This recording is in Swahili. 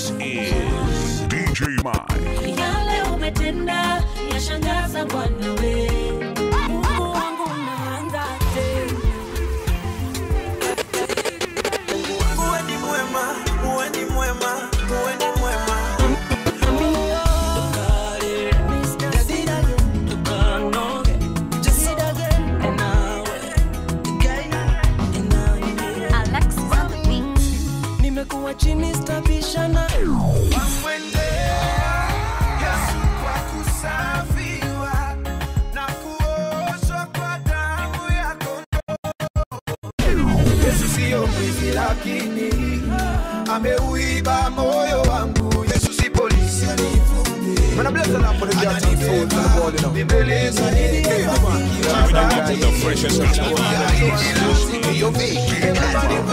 This is DJ Mike. yale umetenda yashangaza Bwana we. Mungu wangu unaanza tena. Uwe ni mwema, uwe ni mwema, uwe ni mwema. nimekuwa chini stabishana Wamwendea Yesu kwa kusafiwa na kuoshwa kwa damu ya kondoo. Yesu siyo mwizi lakini ameuiba moyo wangu. Yesu si polisi anifunge. Ananibembeleza nini? The freshest gospel.